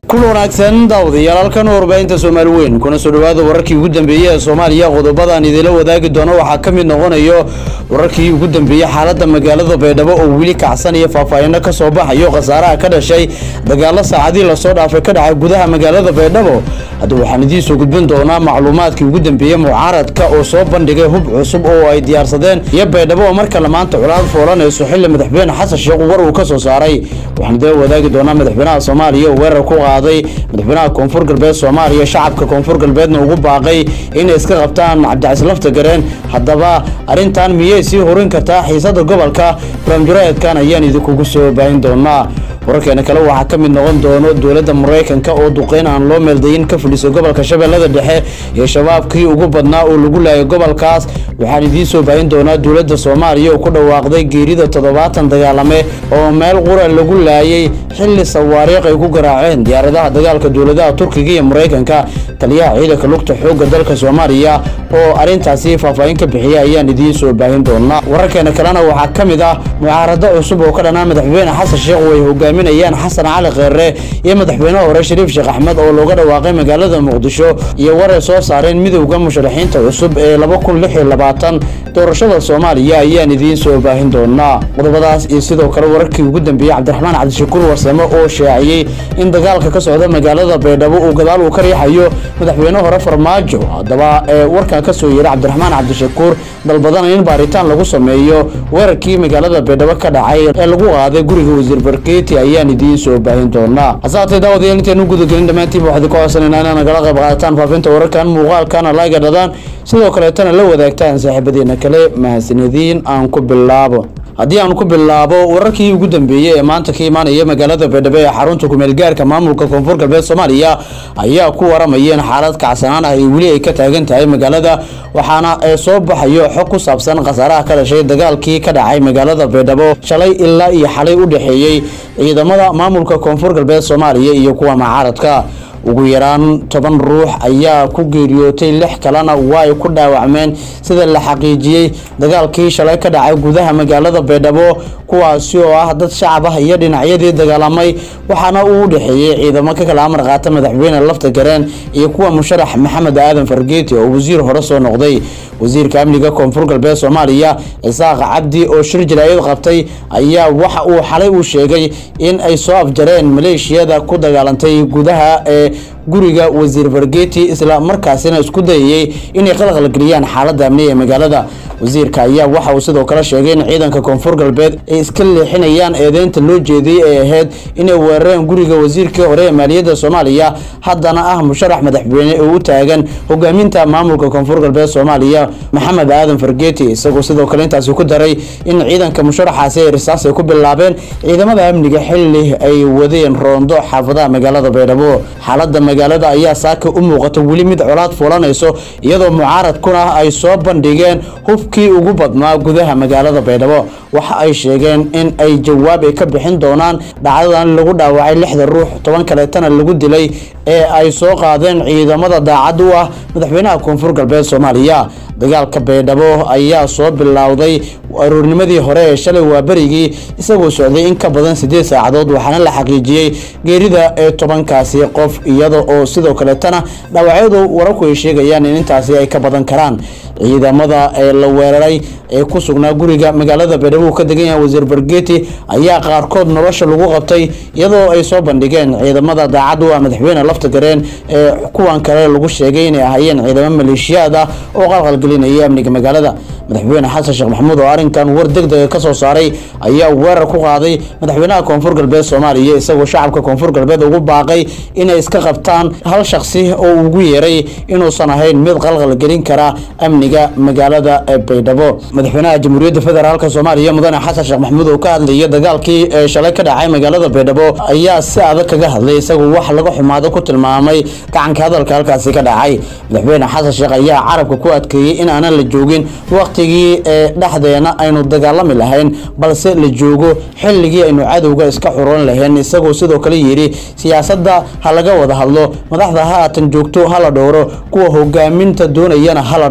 kul wanaagsan daawadayaal halkan warbaahinta soomaali weyn kuna soo dhawaada wararkii ugu dambeeyey ee soomaaliya qodobadan idinla wadaagi doono waxaa ka mid noqonayo wararkii ugu dambeeyey xaalada magaalada baydhabo oo weli kacsan iyo faahfaahino ka soo baxayo khasaaraha ka dhashay dagaalo saacadii lasoo dhaafay ka dhacay gudaha magaalada baydhabo hadda waxaan idiin soo gudbin doonaa macluumaadkii ugu dambeeyey mucaaradka oo soo bandhigay hub cusub oo ay diyaarsadeen iyo baydhabo oo markale maanta colaad foolanayso xili madaxweyne xasan sheekh war uu ka soo saaray waxaan idinla wadaagi doonaa madaxweynaha soomaaliya oo weerar ku qaaday madaxweynaha koonfur galbeed soomaaliya shacabka koonfur galbeedna ugu baaqay inay iska qabtaan cabdicasiis lafta gareen haddaba arrintan miyay sii horin kartaa xiisada gobolka barnaamijuraedkan ayaan idinkugu soo baahin doonaa wararkeena kale waxaa ka mid noqon doono dowladda maraykanka oo duqeyn aan loo meeldayin ka fadhiso gobolka shabeellada dhexe iyo shabaabkii ugu badnaa oo lagu laayay gobolkaas waxaan idiin soo baahin doonaa dowladda soomaaliya oo ku dhawaaqday geerida toddobaatan dagaalame oo meel qura lagu laayay xilli sawaariikh ay ku garaaceen diyaaradaha dagaalka dowladaha turkiga iyo maraykanka taliyaha ciidanka lugta xoogga dalka soomaaliya oo arrintaasi faahfaahin ka bixiyay ayaan idiin soo baahin doonaa wararkeena kalena waxaa ka mid ah mucaarado cusub oo ka dhanaa madaxweyne xasan sheekh oo ay hogaaminayaan xasan cali kheere iyo madaxweynaha hore shariif sheekh axmed oo looga dhawaaqay magaalada muqdisho iyo waray soo saareen midowda musharaxiinta cusub ee laba kun lix iyo labaatan doorashada soomaaliya ayaan idiin soo baahin doonaa qodobadaas iyo sidoo kale wararkii ugu dambeeyey cabdiraxmaan cabdishakuur warsame oo shaaciyey in dagaalka ka socda magaalada baydhabo uu gadaal uu ka riixayo madaxweyne hore farmaajo haddaba ee warkan ka soo yeeray cabdiraxmaan cabdishakuur dalbadana in baaritaan lagu sameeyo weerarkii magaalada baydhabo ka dhacay ee lagu qaaday guriga wasiir barkeeti ayaan idiin soo baahin doonaa hasaatee daawadayaal intaanu gudagelin dhammaantiinba waxaad ka codsanayna inaad nagala qayb qaadataan faafinta wararkan muuqaalkana layga dhadaan sidoo kaleetana la wadaagtaan saaxiibadeena kale mahadsanediin aan ku bilaabo haddii aan ku bilaabo wararkii ugu dambeeyey ee maanta ka imaanaya magaalada baydhabo ee xarunta kumeelgaarka maamulka koonfur galbeed soomaaliya ayaa ku waramayeen xaalad kacsanaan ah iyo weli ay ka taagan tahay magaalada waxaana ee soo baxayo xog ku saabsan khasaaraha ka dhashay dagaalkii ka dhacay magaalada baydhabo shalay ilaa iyo xalay u dhexeeyey ciidamada maamulka koonfur galbeed soomaaliya iyo kuwa mucaaradka ugu yaraan toban ruux ayaa ku geeriyootay lix kalena waa ay ku dhaawacmeen sida la xaqiijiyey dagaalkii shalay ka dhacay gudaha magaalada baydhabo kuwaasi oo ah dad shacab ah iyo dhinacyadii dagaalamay waxaana uu u dhexeeyey ciidamo ka kala amar qaata madaxweyne lafta gareen iyo kuwa musharax maxamed aadan fargeeti oo wasiir hore soo noqday wasiirka amniga koonfur galbeed soomaaliya isaaq cabdi oo shir jaraayad qabtay ayaa waxa uu xalay uu sheegay in ay soo afjareen maleeshiyada ku dagaalantay gudaha ee guriga wasiir fargeeti isla markaasina isku dayayey inay qalqalgeliyaan xaaladda amniga ee magaalada wasiirka ayaa waxa uu sidoo kale sheegay in ciidanka koonfur galbeed ay iska leexinayaan eedeynta loo jeediyey ee ahayd inay weerareen guriga wasiirkii hore ee maaliyadda soomaaliya haddana ah musharax madaxweyne oo u taagan hogaaminta maamulka koonfur galbeed soomaaliya maxamed aadan fargeeti isagoo sidoo kale intaasi ku daray in ciidanka musharaxaasi ay risaas ay ku bilaabeen ciidamada amniga xili ay wadeen roondo xaafadaha magaalada baydhabo xaalada magaalada ayaa saaka u muuqata weli mid colaad fuulanayso iyadoo mucaaradkuna ay soo bandhigeen hubkii ugu badnaa gudaha magaalada baydhabo waxa ay sheegeen in ay jawaab ay ka bixin doonaan dhacdadan lagu dhaawacay lixda ruux toban kaleetana lagu dilay ee ay soo qaadeen ciidamada daacad u ah madaxweynaha koonfur galbeed soomaaliya dagaalka baydhabo ayaa soo bilowday aroornimadii hore ee shalay waa berigii isagoo socday in ka badan siddeed saacadood waxaana la xaqiijiyey geerida ee tobankaasi qof iyada oo sidoo kaleetana dhaawacyadu wararku ay sheegayaan in intaasi ay ka badan karaan ciidamada ee la weeraray ee ku sugnaa guriga magaalada baydhabo uu ka degan yahay wasiir bargeeti ayaa qaarkood nolosha lagu qabtay iyadoo ay soo bandhigeen ciidamada daacad u ah madaxweyne lafta gareen ee kuwan kale lagu sheegay inay ahaayeen ciidamo maleeshiyaad ah oo qalqalgelinaya amniga magaalada madaxweyne xasan sheekh maxamuud oo arrinkan war degdega ka soo saaray ayaa weerar ku qaaday madaxweynaha koonfur galbeed soomaaliya isagoo shacabka koonfur galbeed ugu baaqay inay iska qabtaan hal shakhsi oo ugu yeeray inuusan ahayn mid qalqalgelin kara amniga magaalada baydhabo madaxweynaha jamhuuriyadda federaalk soomaaliya mudane xasan sheekh maxamuud oo ka hadlaya dagaalkii ee shalay ka dhacay magaalada baydhabo ayaa si adag kaga hadlay isagoo wax laga xumaado ku tilmaamay gacanka hadalka halkaasi ka dhacay madaxweyne xasan sheekh ayaa carabka ku adkeeyey in aanan la joogin waqtigii ee dhexdeena aynu dagaalami lahayn balse la joogo xilligii aynu cadowga iska xuroon lahayn isagoo sidoo kale yidhi siyaasadda ha laga wada hadlo madaxda haatan joogto hala dhowro kuwa hogaaminta doonayana hala dhowro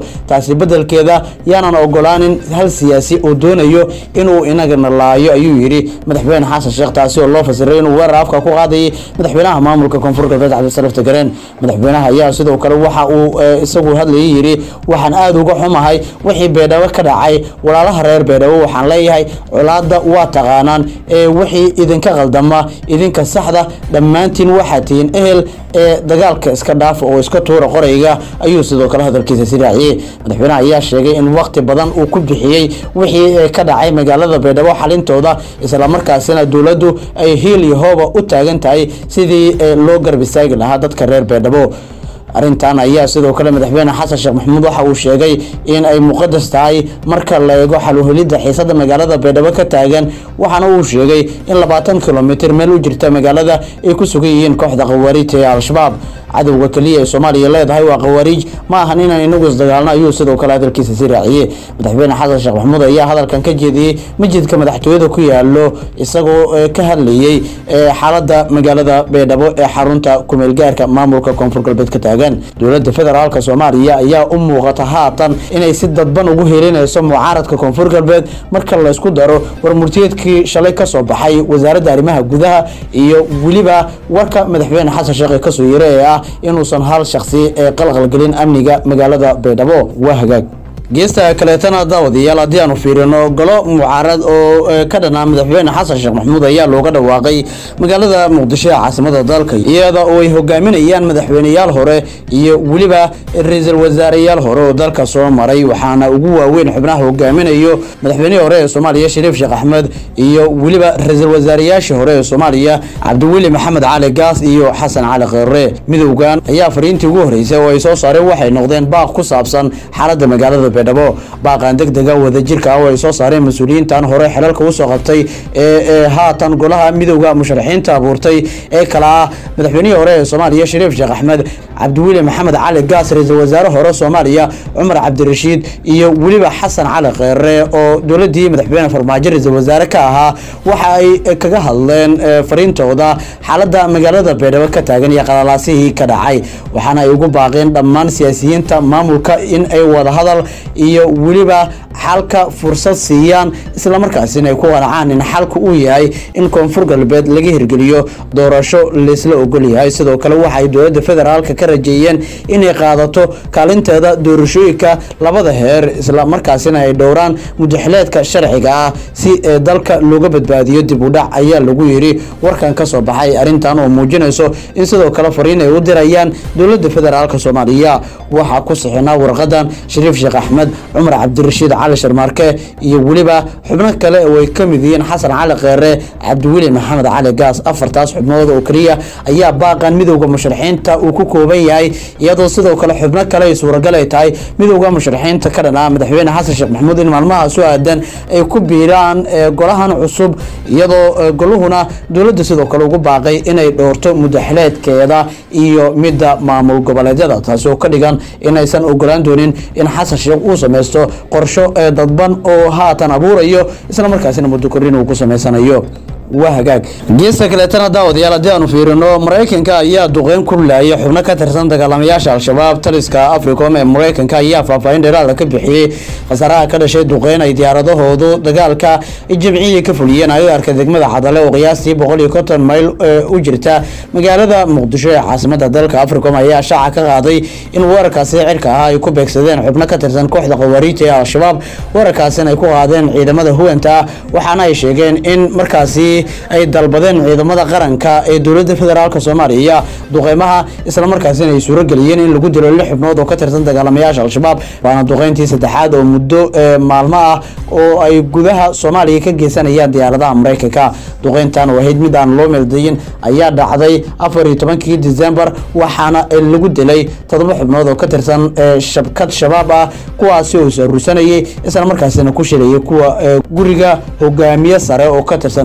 taasi bedelkeeda yaanan ogolaanin hal siyaasi oo doonayo inuu inagana laayo ayuu yidhi madaxweyne xasan sheekh taasi oo loo fasiray inuu weerar afka ku qaadayay madaxweynaha maamulka koonfur galbeed cabdisalaf tagareen madaxweynaha ayaa sidoo kale waxa uu isagu hadlayay yidhi waxaan aada uga xumahay wixii beedhabo ka dhacay walaalaha reer beedhabo waxaan leeyahay colaadda waa taqaanaan ee wixii idinka qaldama idinka saxda dhammaantiin waxaa tihiin ehel ee dagaalka iska dhaafa oo iska tuura qorayga ayuu sidoo kale hadalkiisa si raaciyey madaxweynaha ayaa sheegay in waqti badan uu ku bixiyey wixii ka dhacay magaalada beedhabo xalintooda islamarkaasina dowladdu ay hiil iyo hooba u taagan tahay sidii loo garab istaagi lahaa dadka reer beedhabo arrintan ayaa sidoo kale madaxweyne xasan sheekh maxamuud waxa uu sheegay in ay muqadas tahay marka la eego xaluhelidda xiisada magaalada beedhabo ka taagan waxaana uu sheegay in labaatan kilomitir meel u jirta magaalada ay ku sugan yihiin kooxda khawaariijta ee al-shabaab cadowga keliya ee soomaaliya leedahay waa khawaariij ma ahan inaan inagu isdagaalno ayuu sidoo kale hadalkiisa si raaciyey madaxweyne xasan sheekh maxamuud ayaa hadalkan ka jeediyey masjidka madaxtooyada ku yaalo isagoo ka hadlayey xaalada magaalada beedhabo ee xarunta kumeelgaarka maamulka koonfur galbeed ka taagan dowladda federaalk soomaaliya ayaa u muuqata haatan inay si dadban ugu helinayso mucaaradka koonfur galbeed marka laysku daro warmurtiyeedkii shalay kasoo baxay wasaaradda arrimaha gudaha iyo weliba warka madaxweyne xasan sheekh ee kasoo yira ee ah inuusan hal shaksi ee qalqalgelin amniga magaalada beedhabo waa hagaag geesta kaleetana daawadayaal haddii aanu fiirino golo mucaarad oo ka dhanaa madaxweyne xasan sheekh maxamuud ayaa looga dhawaaqay magaalada muqdisho ee caasimada dalka iyada oo ay hogaaminayaan madaxweyneyaal hore iyo weliba ra-iisul wasaareyaal hore oo dalka soo maray waxaana ugu waaweyn xubnaha hogaaminayo madaxweynihii hore ee soomaaliya shariif sheekh axmed iyo weliba ra-iisul wasaareyaashii hore ee soomaaliya cabdiweli maxamed cali gaas iyo xasan cali kheere midowgan ayaa fariintii ugu horeysay oo ay soo saareen waxay noqdeen baaq ku saabsan xaalada magaalada beedhabo baaqan deg dega wadajirka ah oo ay soo saareen mas-uuliyiintan hore xelalka usoo qabtay ee haatan golaha midowda musharaxiinta abuurtay ee kale ah madaxweynihii hore ee soomaaliya shariif sheekh axmed cabdiweli maxamed cali gaas ra-iisul wasaare hore soomaaliya cumar cabdirashiid iyo weliba xasan cali kheere oo dowladii madaxweyne farmaajo ra-iisul wasaare ka ahaa waxa ay kaga hadleen fariintooda xaalada magaalada beedhabo ka taagan iyo qalalaasihii ka dhacay waxaana ay ugu baaqeen dhammaan siyaasiyiinta maamulka in ay wada hadal iyo weliba xalka fursad siiyaan islamarkaasina ay ku qanacaan in xalka uu yahay in koonfur galbeed laga hirgeliyo doorasho laysla ogol yahay sidoo kale waxa ay dowladda federaalka ka rajeeyeen inay qaadato kaalinteeda doorashooyinka labada heer islamarkaasina ay dhowraan mudaxileedka sharciga ah si dalka looga badbaadiyo dib u dhac ayaa lagu yidhi warkan ka soo baxay arrintan oo muujinayso in sidoo kale fariin ay u dirayaan dowladda federaalka soomaaliya waxaa ku sixinaa warqadan shariif sheekh axmed cumar cabdirashiid cali sharmaarke iyo weliba xubno kale oo ay ka mid yihiin xasan cali kheere cabdiweli maxamed cali gaas afartaas xubnood oo keliya ayaa baaqan midowda musharaxiinta uu ku kooban yahay iyadoo sidoo kale xubno kale ay suuragal ay tahay midowda musharaxiinta ka dhanaa madaxweyne xasan sheekh maxamuud in maalmaha soo aadan ay ku biiraan golahan cusub iyadoo goluhuna dowladda sidoo kale ugu baaqay inay dhoorto mudaxileedkeeda iyo midda maamul goboleedyada taasi oo ka dhigan inaysan ogolaan doonin in xasan sheekh uu sameysto qorsho ee dadban oo haatan abuurayo islamarkaasina muddo korin uu ku samaysanayo waa hagaag geesta kaleetana daawadayaal haddii aanu fiirino maraykanka ayaa duqeyn ku laayay xubno ka tirsan dagaalamayaasha al-shabaab taliska africom ee maraykanka ayaa faahfaahin dheeraada ka bixiyey khasaaraha ka dhashay duqeyn ay diyaaradahoodu dagaalka jimcihii ka fuliyeen agaarka degmada cadale oo qiyaastii boqol iyo konton mayl u jirta magaalada muqdisho ee caasimada dalka africom ayaa shaaca ka qaaday in weerarkaasi cirka ah ay ku beegsadeen xubno ka tirsan kooxda khawaariijta ee al-shabaab weerarkaasina ay ku qaadeen ciidamada huwanta ah waxaana ay sheegeen in markaasi ay dalbadeen ciidamada qaranka ee dowladda federaalk soomaaliya duqeymaha islamarkaasina ay suurageliyeen in lagu dilo lix xubnood oo ka tirsan dagaalamayaasha al-shabaab waana duqeyntii saddexaad oo muddo maalmo ah oo ay gudaha soomaaliya ka geysanayaan diyaaradaha maraykanka duqeyntan oo ahayd mid aan loo meeldayin ayaa dhacday afar iyo tobankii december waxaana lagu dilay toddoba xubnood oo ka tirsan shabkad shabaab ah kuwaasi oo saruursanayay islamarkaasina ku shilayay kuwa guriga hogaamiye sare oo ka tirsan kooxda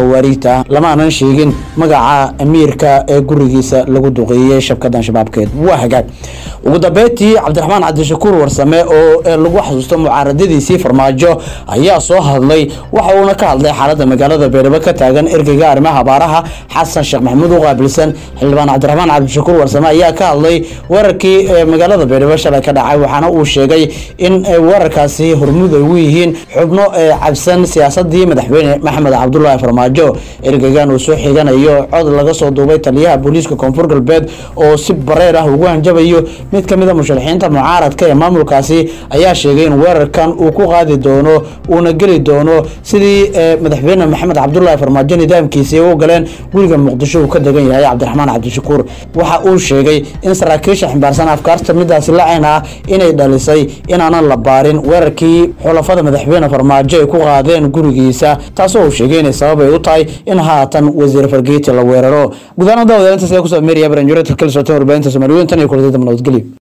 khawaariijta lama aanan sheegin magaca amiirka ee gurigiisa lagu duqeeyey shabkadan shabaabkeed waa hagaag ugu dambeyntii cabdiraxmaan cabdishakuur warsame oo lagu xasuusto mucaaradadiisii farmaajo ayaa soo hadlay waxa uuna ka hadlay xaalada magaalada beedhabo ka taagan ergeyga arrimaha abaaraha xasan sheekh maxamuud u qaabilsan xildhibaan cabdiraxmaan cabdishakuur warsame ayaa ka hadlay weerarkii magaalada beedhabo shalay ka dhacay waxaana uu sheegay in weerarkaasi hormuud ay ugu yihiin xubno cabsan siyaasadii madaxweyne maxamed cabdulaahi farmaajo ergeygan uu soo xiganayo cod laga soo duubay taliyaha booliiska koonfur galbeed oo si bareer ah ugu hanjabayo mid ka mida musharaxiinta mucaaradka ee maamulkaasi ayaa sheegay in weerarkan uu ku qaadi doono uuna geli doono sidii madaxweyne maxamed cabdulaahi farmaajo nidaamkiisii u galeen guriga muqdisho uu ka degan yahay cabdiraxmaan cabdishakuur waxa uu sheegay in saraakiisha ximbaarsan afkaarta midaasi lacayn ah inay dhalisay inaanan la baarin weerarkii xulafada madaxweyne farmaajo ay ku qaadeen gurigiisa taasoo uu sheegay inay sabab ay u tahay in haatan wasiir fargeeti la weeraro gudaana daawadalintaas ayaa kusoo meeraya baranjureedka kala socoteen warbaahinta soomaaliweyn tan iyo kuladii damba nabadgelyo